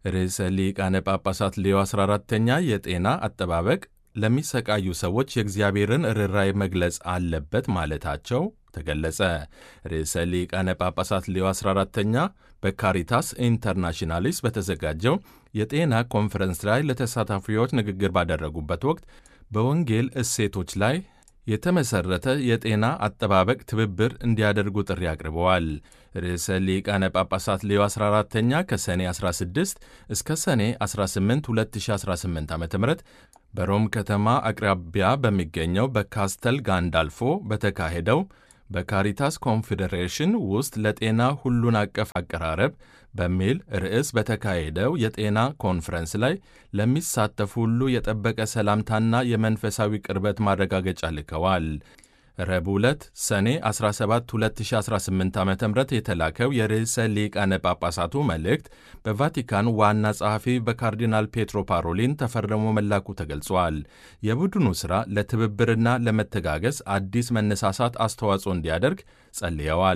ርዕሰ ሊቃነ ጳጳሳት ሌዮ 14ተኛ የጤና አጠባበቅ ለሚሰቃዩ ሰዎች የእግዚአብሔርን ርኅራኄ መግለጽ አለበት ማለታቸው ተገለጸ። ርዕሰ ሊቃነ ጳጳሳት ሌዮ 14ተኛ በካሪታስ ኢንተርናሽናሊስ በተዘጋጀው የጤና ኮንፈረንስ ላይ ለተሳታፊዎች ንግግር ባደረጉበት ወቅት በወንጌል እሴቶች ላይ የተመሠረተ የጤና አጠባበቅ ትብብር እንዲያደርጉ ጥሪ አቅርበዋል። ርዕሰ ሊቃነ ጳጳሳት ሌዮ 14ተኛ ከሰኔ 16 እስከ ሰኔ 18 2018 ዓ ም በሮም ከተማ አቅራቢያ በሚገኘው በካስተል ጋንዳልፎ በተካሄደው በካሪታስ ኮንፌዴሬሽን ውስጥ ለጤና ሁሉን አቀፍ አቀራረብ በሚል ርዕስ በተካሄደው የጤና ኮንፈረንስ ላይ ለሚሳተፉ ሁሉ የጠበቀ ሰላምታና የመንፈሳዊ ቅርበት ማረጋገጫ ልከዋል። ረቡዕ ዕለት ሰኔ 17 2018 ዓ ም የተላከው የርዕሰ ሊቃነ ጳጳሳቱ መልእክት በቫቲካን ዋና ጸሐፊ በካርዲናል ፔትሮ ፓሮሊን ተፈርሞ መላኩ ተገልጿል። የቡድኑ ሥራ ለትብብርና ለመተጋገዝ አዲስ መነሳሳት አስተዋጽኦ እንዲያደርግ ጸልየዋል።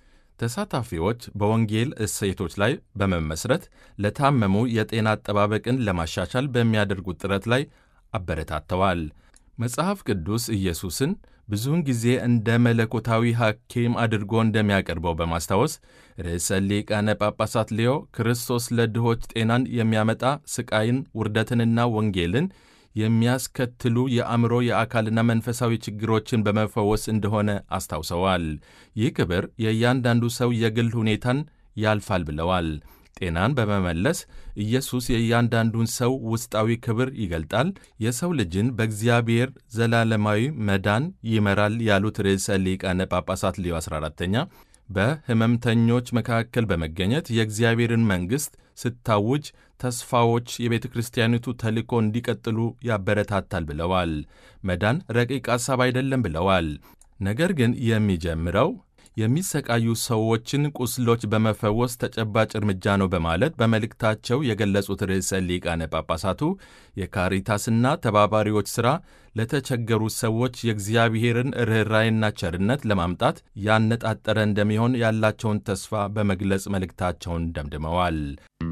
ተሳታፊዎች በወንጌል እሴቶች ላይ በመመስረት ለታመሙ የጤና አጠባበቅን ለማሻሻል በሚያደርጉት ጥረት ላይ አበረታተዋል። መጽሐፍ ቅዱስ ኢየሱስን ብዙውን ጊዜ እንደ መለኮታዊ ሐኪም አድርጎ እንደሚያቀርበው በማስታወስ ርዕሰ ሊቃነ ጳጳሳት ሌዮ ክርስቶስ ለድሆች ጤናን የሚያመጣ ስቃይን፣ ውርደትንና ወንጌልን የሚያስከትሉ የአእምሮ የአካልና መንፈሳዊ ችግሮችን በመፈወስ እንደሆነ አስታውሰዋል። ይህ ክብር የእያንዳንዱ ሰው የግል ሁኔታን ያልፋል ብለዋል። ጤናን በመመለስ ኢየሱስ የእያንዳንዱን ሰው ውስጣዊ ክብር ይገልጣል፣ የሰው ልጅን በእግዚአብሔር ዘላለማዊ መዳን ይመራል ያሉት ርዕሰ ሊቃነ ጳጳሳት ሌዮ 14ተኛ በሕመምተኞች መካከል በመገኘት የእግዚአብሔርን መንግሥት ስታውጅ ተስፋዎች የቤተ ክርስቲያኒቱ ተልእኮ እንዲቀጥሉ ያበረታታል ብለዋል። መዳን ረቂቅ ሐሳብ አይደለም ብለዋል። ነገር ግን የሚጀምረው የሚሰቃዩ ሰዎችን ቁስሎች በመፈወስ ተጨባጭ እርምጃ ነው በማለት በመልእክታቸው የገለጹት ርዕሰ ሊቃነ ጳጳሳቱ የካሪታስና ተባባሪዎች ሥራ ለተቸገሩ ሰዎች የእግዚአብሔርን ርኅራይና ቸርነት ለማምጣት ያነጣጠረ እንደሚሆን ያላቸውን ተስፋ በመግለጽ መልእክታቸውን ደምድመዋል።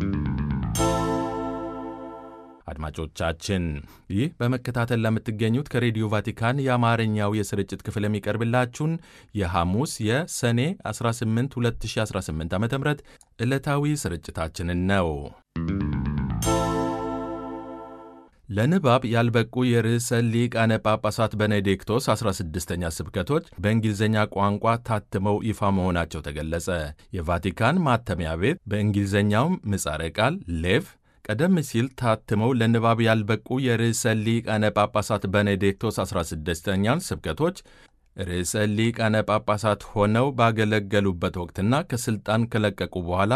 አድማጮቻችን ይህ በመከታተል ለምትገኙት ከሬዲዮ ቫቲካን የአማርኛው የስርጭት ክፍል የሚቀርብላችሁን የሐሙስ የሰኔ 18 2018 ዓ ም ዕለታዊ ስርጭታችንን ነው። ለንባብ ያልበቁ የርዕሰ ሊቃነ ጳጳሳት ቤኔዲክቶስ 16ኛ ስብከቶች በእንግሊዝኛ ቋንቋ ታትመው ይፋ መሆናቸው ተገለጸ። የቫቲካን ማተሚያ ቤት በእንግሊዝኛው ምጻረ ቃል ሌቭ ቀደም ሲል ታትመው ለንባብ ያልበቁ የርዕሰ ሊቃነ ጳጳሳት ቤኔዲክቶስ 16ኛን ስብከቶች ርዕሰ ሊቃነ ጳጳሳት ሆነው ባገለገሉበት ወቅትና ከሥልጣን ከለቀቁ በኋላ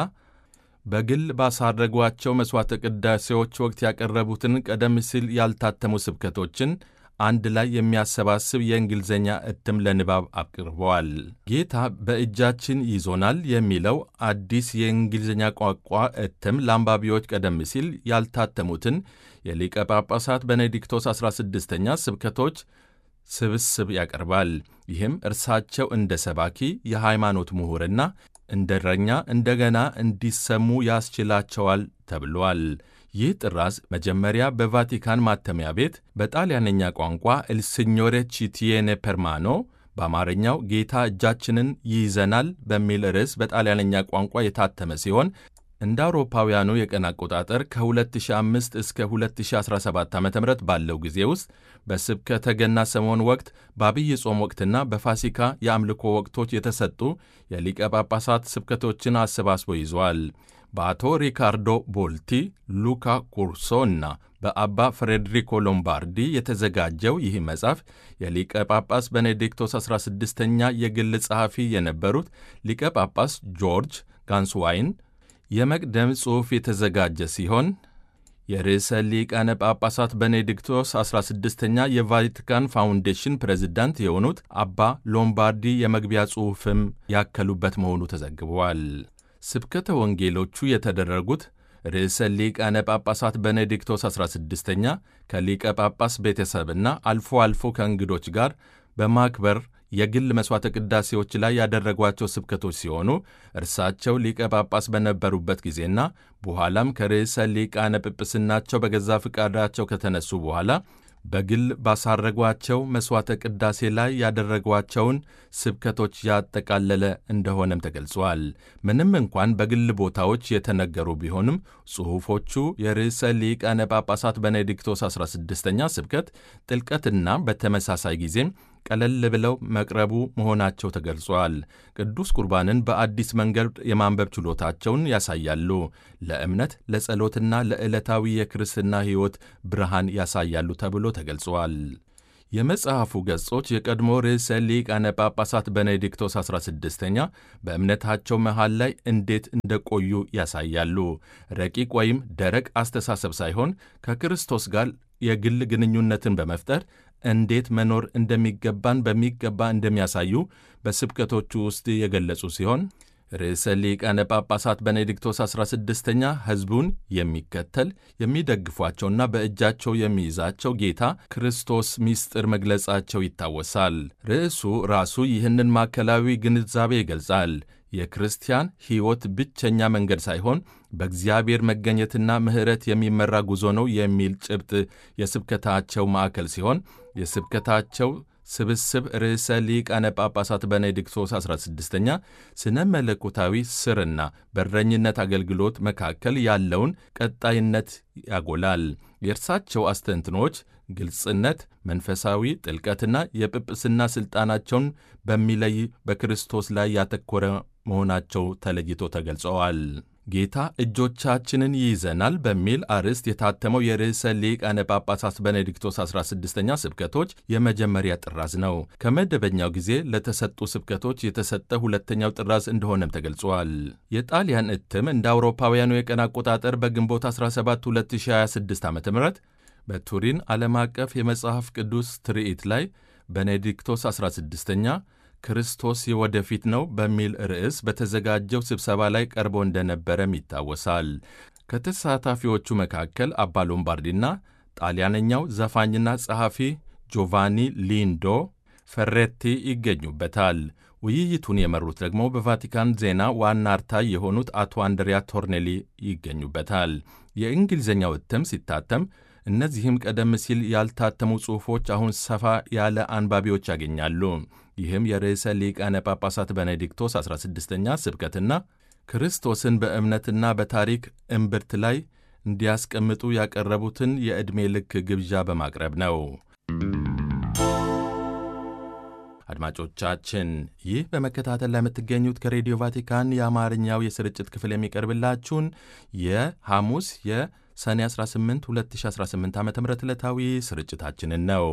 በግል ባሳረጓቸው መሥዋዕተ ቅዳሴዎች ወቅት ያቀረቡትን ቀደም ሲል ያልታተሙ ስብከቶችን አንድ ላይ የሚያሰባስብ የእንግሊዝኛ እትም ለንባብ አቅርበዋል። ጌታ በእጃችን ይዞናል የሚለው አዲስ የእንግሊዝኛ ቋንቋ እትም ለአንባቢዎች ቀደም ሲል ያልታተሙትን የሊቀ ጳጳሳት ቤኔዲክቶስ 16ኛ ስብከቶች ስብስብ ያቀርባል። ይህም እርሳቸው እንደ ሰባኪ፣ የሃይማኖት ምሁርና እንደ እረኛ እንደገና እንዲሰሙ ያስችላቸዋል ተብሏል። ይህ ጥራዝ መጀመሪያ በቫቲካን ማተሚያ ቤት በጣሊያንኛ ቋንቋ ኤልሲኞሬ ቺቲየኔ ፐርማኖ በአማርኛው ጌታ እጃችንን ይይዘናል በሚል ርዕስ በጣሊያንኛ ቋንቋ የታተመ ሲሆን እንደ አውሮፓውያኑ የቀን አቆጣጠር ከ2005 እስከ 2017 ዓ ም ባለው ጊዜ ውስጥ በስብከተ ገና ሰሞን ወቅት በአብይ ጾም ወቅትና በፋሲካ የአምልኮ ወቅቶች የተሰጡ የሊቀ ጳጳሳት ስብከቶችን አሰባስቦ ይዟል። በአቶ ሪካርዶ ቦልቲ፣ ሉካ ኩርሶ እና በአባ ፍሬድሪኮ ሎምባርዲ የተዘጋጀው ይህ መጽሐፍ የሊቀ ጳጳስ ቤኔዲክቶስ 16ኛ የግል ጸሐፊ የነበሩት ሊቀ ጳጳስ ጆርጅ ጋንስዋይን የመቅደም ጽሑፍ የተዘጋጀ ሲሆን የርዕሰ ሊቃነ ጳጳሳት ቤኔዲክቶስ 16ኛ የቫቲካን ፋውንዴሽን ፕሬዝዳንት የሆኑት አባ ሎምባርዲ የመግቢያ ጽሑፍም ያከሉበት መሆኑ ተዘግቧል። ስብከተ ወንጌሎቹ የተደረጉት ርዕሰ ሊቃነ ጳጳሳት ቤኔዲክቶስ 16ኛ ከሊቀ ጳጳስ ቤተሰብና አልፎ አልፎ ከእንግዶች ጋር በማክበር የግል መሥዋዕተ ቅዳሴዎች ላይ ያደረጓቸው ስብከቶች ሲሆኑ እርሳቸው ሊቀ ጳጳስ በነበሩበት ጊዜና በኋላም ከርዕሰ ሊቃነ ጵጵስናቸው በገዛ ፍቃዳቸው ከተነሱ በኋላ በግል ባሳረጓቸው መሥዋዕተ ቅዳሴ ላይ ያደረጓቸውን ስብከቶች ያጠቃለለ እንደሆነም ተገልጿል። ምንም እንኳን በግል ቦታዎች የተነገሩ ቢሆንም ጽሑፎቹ የርዕሰ ሊቃነ ጳጳሳት ቤኔዲክቶስ 16ኛ ስብከት ጥልቀትና በተመሳሳይ ጊዜም ቀለል ብለው መቅረቡ መሆናቸው ተገልጿል። ቅዱስ ቁርባንን በአዲስ መንገድ የማንበብ ችሎታቸውን ያሳያሉ። ለእምነት ለጸሎትና ለዕለታዊ የክርስትና ሕይወት ብርሃን ያሳያሉ ተብሎ ተገልጿል። የመጽሐፉ ገጾች የቀድሞ ርዕሰ ሊቃነ ጳጳሳት ቤኔዲክቶስ 16ኛ በእምነታቸው መሃል ላይ እንዴት እንደቆዩ ያሳያሉ። ረቂቅ ወይም ደረቅ አስተሳሰብ ሳይሆን ከክርስቶስ ጋር የግል ግንኙነትን በመፍጠር እንዴት መኖር እንደሚገባን በሚገባ እንደሚያሳዩ በስብከቶቹ ውስጥ የገለጹ ሲሆን ርዕሰ ሊቃነ ጳጳሳት ቤኔዲክቶስ 16ኛ ሕዝቡን የሚከተል የሚደግፏቸውና በእጃቸው የሚይዛቸው ጌታ ክርስቶስ ምስጢር መግለጻቸው ይታወሳል። ርዕሱ ራሱ ይህንን ማዕከላዊ ግንዛቤ ይገልጻል። የክርስቲያን ሕይወት ብቸኛ መንገድ ሳይሆን በእግዚአብሔር መገኘትና ምሕረት የሚመራ ጉዞ ነው የሚል ጭብጥ የስብከታቸው ማዕከል ሲሆን የስብከታቸው ስብስብ ርዕሰ ሊቃነ ጳጳሳት ቤኔዲክቶስ 16ኛ ስነ መለኮታዊ ስርና በረኝነት አገልግሎት መካከል ያለውን ቀጣይነት ያጎላል። የእርሳቸው አስተንትኖች ግልጽነት፣ መንፈሳዊ ጥልቀትና የጵጵስና ሥልጣናቸውን በሚለይ በክርስቶስ ላይ ያተኮረ መሆናቸው ተለይቶ ተገልጸዋል። ጌታ እጆቻችንን ይይዘናል በሚል አርዕስት የታተመው የርዕሰ ሊቃነ ጳጳሳት ቤኔዲክቶስ 16ኛ ስብከቶች የመጀመሪያ ጥራዝ ነው። ከመደበኛው ጊዜ ለተሰጡ ስብከቶች የተሰጠ ሁለተኛው ጥራዝ እንደሆነም ተገልጿል። የጣሊያን እትም እንደ አውሮፓውያኑ የቀን አቆጣጠር በግንቦት 17 2026 ዓ ም በቱሪን ዓለም አቀፍ የመጽሐፍ ቅዱስ ትርኢት ላይ ቤኔዲክቶስ 16ኛ ክርስቶስ የወደፊት ነው በሚል ርዕስ በተዘጋጀው ስብሰባ ላይ ቀርቦ እንደነበረም ይታወሳል። ከተሳታፊዎቹ መካከል አባ ሎምባርዲና ጣሊያነኛው ዘፋኝና ጸሐፊ ጆቫኒ ሊንዶ ፈሬቲ ይገኙበታል። ውይይቱን የመሩት ደግሞ በቫቲካን ዜና ዋና አርታይ የሆኑት አቶ አንድሪያ ቶርኔሊ ይገኙበታል። የእንግሊዝኛው እትም ሲታተም እነዚህም ቀደም ሲል ያልታተሙ ጽሑፎች አሁን ሰፋ ያለ አንባቢዎች ያገኛሉ። ይህም የርዕሰ ሊቃነ ጳጳሳት ቤኔዲክቶስ 16ኛ ስብከትና ክርስቶስን በእምነትና በታሪክ እምብርት ላይ እንዲያስቀምጡ ያቀረቡትን የዕድሜ ልክ ግብዣ በማቅረብ ነው። አድማጮቻችን ይህ በመከታተል ላይ የምትገኙት ከሬዲዮ ቫቲካን የአማርኛው የስርጭት ክፍል የሚቀርብላችሁን የሐሙስ የሰኔ 18 2018 ዓ ም ዕለታዊ ስርጭታችንን ነው።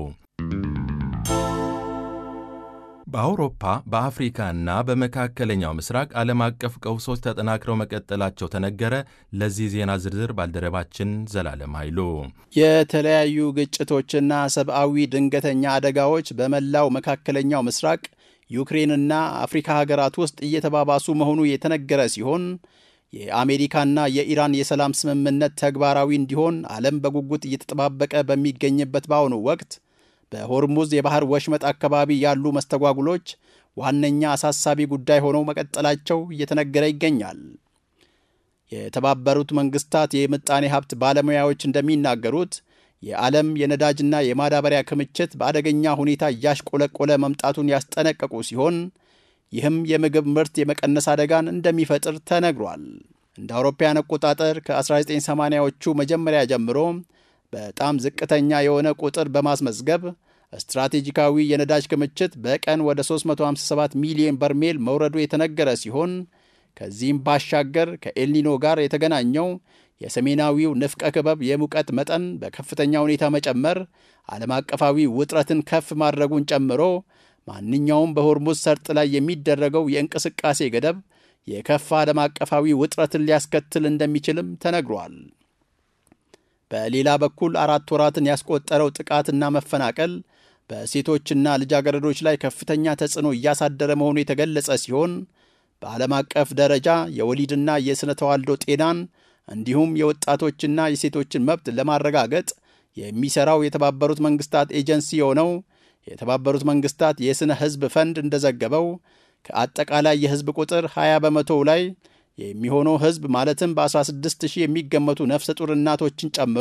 በአውሮፓ በአፍሪካና በመካከለኛው ምስራቅ ዓለም አቀፍ ቀውሶች ተጠናክረው መቀጠላቸው ተነገረ። ለዚህ ዜና ዝርዝር ባልደረባችን ዘላለም ኃይሉ። የተለያዩ ግጭቶችና ሰብአዊ ድንገተኛ አደጋዎች በመላው መካከለኛው ምስራቅ ዩክሬንና አፍሪካ ሀገራት ውስጥ እየተባባሱ መሆኑ የተነገረ ሲሆን የአሜሪካና የኢራን የሰላም ስምምነት ተግባራዊ እንዲሆን ዓለም በጉጉት እየተጠባበቀ በሚገኝበት በአሁኑ ወቅት በሆርሙዝ የባህር ወሽመጥ አካባቢ ያሉ መስተጓጉሎች ዋነኛ አሳሳቢ ጉዳይ ሆነው መቀጠላቸው እየተነገረ ይገኛል። የተባበሩት መንግስታት የምጣኔ ሀብት ባለሙያዎች እንደሚናገሩት የዓለም የነዳጅና የማዳበሪያ ክምችት በአደገኛ ሁኔታ እያሽቆለቆለ መምጣቱን ያስጠነቀቁ ሲሆን ይህም የምግብ ምርት የመቀነስ አደጋን እንደሚፈጥር ተነግሯል። እንደ አውሮፓውያን አቆጣጠር ከ1980ዎቹ መጀመሪያ ጀምሮ በጣም ዝቅተኛ የሆነ ቁጥር በማስመዝገብ ስትራቴጂካዊ የነዳጅ ክምችት በቀን ወደ 357 ሚሊዮን በርሜል መውረዱ የተነገረ ሲሆን ከዚህም ባሻገር ከኤልኒኖ ጋር የተገናኘው የሰሜናዊው ንፍቀ ክበብ የሙቀት መጠን በከፍተኛ ሁኔታ መጨመር ዓለም አቀፋዊ ውጥረትን ከፍ ማድረጉን ጨምሮ ማንኛውም በሆርሙዝ ሰርጥ ላይ የሚደረገው የእንቅስቃሴ ገደብ የከፋ ዓለም አቀፋዊ ውጥረትን ሊያስከትል እንደሚችልም ተነግሯል። በሌላ በኩል አራት ወራትን ያስቆጠረው ጥቃትና መፈናቀል በሴቶችና ልጃገረዶች ላይ ከፍተኛ ተጽዕኖ እያሳደረ መሆኑ የተገለጸ ሲሆን በዓለም አቀፍ ደረጃ የወሊድና የሥነ ተዋልዶ ጤናን እንዲሁም የወጣቶችና የሴቶችን መብት ለማረጋገጥ የሚሠራው የተባበሩት መንግሥታት ኤጀንሲ የሆነው የተባበሩት መንግስታት የሥነ ሕዝብ ፈንድ እንደዘገበው ከአጠቃላይ የሕዝብ ቁጥር 20 በመቶው ላይ የሚሆነው ሕዝብ ማለትም በ16 ሺህ የሚገመቱ ነፍሰ ጡር እናቶችን ጨምሮ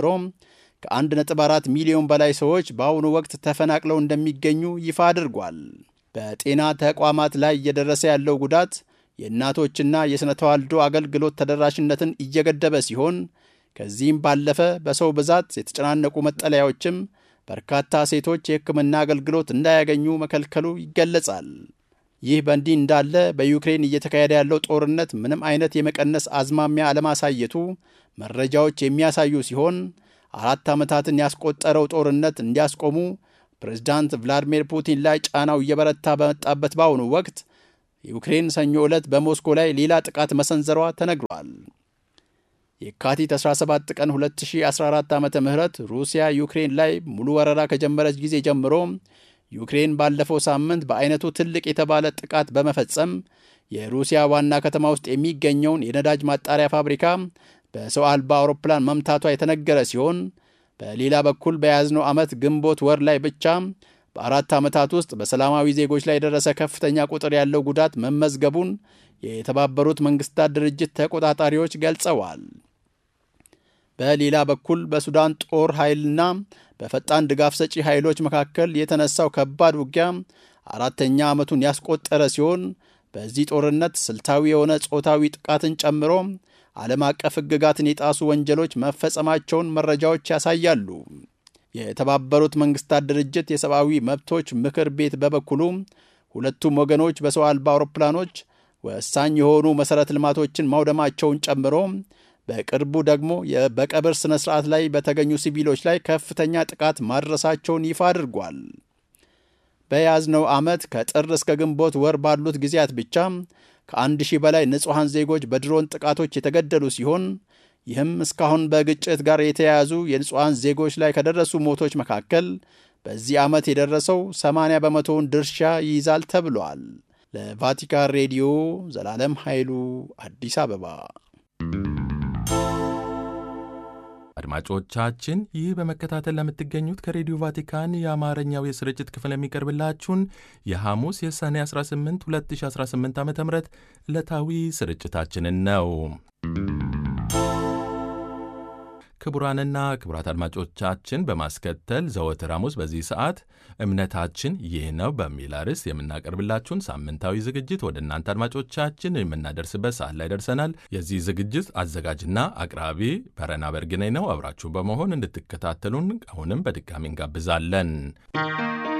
ከ1.4 ሚሊዮን በላይ ሰዎች በአሁኑ ወቅት ተፈናቅለው እንደሚገኙ ይፋ አድርጓል። በጤና ተቋማት ላይ እየደረሰ ያለው ጉዳት የእናቶችና የሥነ ተዋልዶ አገልግሎት ተደራሽነትን እየገደበ ሲሆን ከዚህም ባለፈ በሰው ብዛት የተጨናነቁ መጠለያዎችም በርካታ ሴቶች የሕክምና አገልግሎት እንዳያገኙ መከልከሉ ይገለጻል። ይህ በእንዲህ እንዳለ በዩክሬን እየተካሄደ ያለው ጦርነት ምንም አይነት የመቀነስ አዝማሚያ አለማሳየቱ መረጃዎች የሚያሳዩ ሲሆን አራት ዓመታትን ያስቆጠረው ጦርነት እንዲያስቆሙ ፕሬዝዳንት ቭላዲሚር ፑቲን ላይ ጫናው እየበረታ በመጣበት በአሁኑ ወቅት ዩክሬን ሰኞ ዕለት በሞስኮ ላይ ሌላ ጥቃት መሰንዘሯ ተነግሯል። የካቲት 17 ቀን 2014 ዓ ም ሩሲያ ዩክሬን ላይ ሙሉ ወረራ ከጀመረች ጊዜ ጀምሮ ዩክሬን ባለፈው ሳምንት በአይነቱ ትልቅ የተባለ ጥቃት በመፈጸም የሩሲያ ዋና ከተማ ውስጥ የሚገኘውን የነዳጅ ማጣሪያ ፋብሪካ በሰው አልባ አውሮፕላን መምታቷ የተነገረ ሲሆን በሌላ በኩል በያዝነው ዓመት ግንቦት ወር ላይ ብቻ በአራት ዓመታት ውስጥ በሰላማዊ ዜጎች ላይ የደረሰ ከፍተኛ ቁጥር ያለው ጉዳት መመዝገቡን የተባበሩት መንግስታት ድርጅት ተቆጣጣሪዎች ገልጸዋል። በሌላ በኩል በሱዳን ጦር ኃይልና በፈጣን ድጋፍ ሰጪ ኃይሎች መካከል የተነሳው ከባድ ውጊያ አራተኛ ዓመቱን ያስቆጠረ ሲሆን በዚህ ጦርነት ስልታዊ የሆነ ጾታዊ ጥቃትን ጨምሮ ዓለም አቀፍ ሕግጋትን የጣሱ ወንጀሎች መፈጸማቸውን መረጃዎች ያሳያሉ። የተባበሩት መንግስታት ድርጅት የሰብአዊ መብቶች ምክር ቤት በበኩሉ ሁለቱም ወገኖች በሰው አልባ አውሮፕላኖች ወሳኝ የሆኑ መሠረተ ልማቶችን ማውደማቸውን ጨምሮ በቅርቡ ደግሞ በቀብር ሥነ ሥርዓት ላይ በተገኙ ሲቪሎች ላይ ከፍተኛ ጥቃት ማድረሳቸውን ይፋ አድርጓል። በያዝነው ዓመት ከጥር እስከ ግንቦት ወር ባሉት ጊዜያት ብቻ ከአንድ ሺህ በላይ ንጹሐን ዜጎች በድሮን ጥቃቶች የተገደሉ ሲሆን ይህም እስካሁን በግጭት ጋር የተያያዙ የንጹሐን ዜጎች ላይ ከደረሱ ሞቶች መካከል በዚህ ዓመት የደረሰው 80 በመቶውን ድርሻ ይይዛል ተብሏል። ለቫቲካን ሬዲዮ ዘላለም ኃይሉ አዲስ አበባ። አድማጮቻችን ይህ በመከታተል ለምትገኙት ከሬዲዮ ቫቲካን የአማርኛው የስርጭት ክፍል የሚቀርብላችሁን የሐሙስ የሰኔ 18 2018 ዓ ም ዕለታዊ ስርጭታችንን ነው። ክቡራንና ክቡራት አድማጮቻችን በማስከተል ዘወትር ሐሙስ በዚህ ሰዓት እምነታችን ይህ ነው በሚል ርዕስ የምናቀርብላችሁን ሳምንታዊ ዝግጅት ወደ እናንተ አድማጮቻችን የምናደርስበት ሰዓት ላይ ደርሰናል። የዚህ ዝግጅት አዘጋጅና አቅራቢ በረና በርግኔ ነው። አብራችሁ በመሆን እንድትከታተሉን አሁንም በድጋሚ እንጋብዛለን።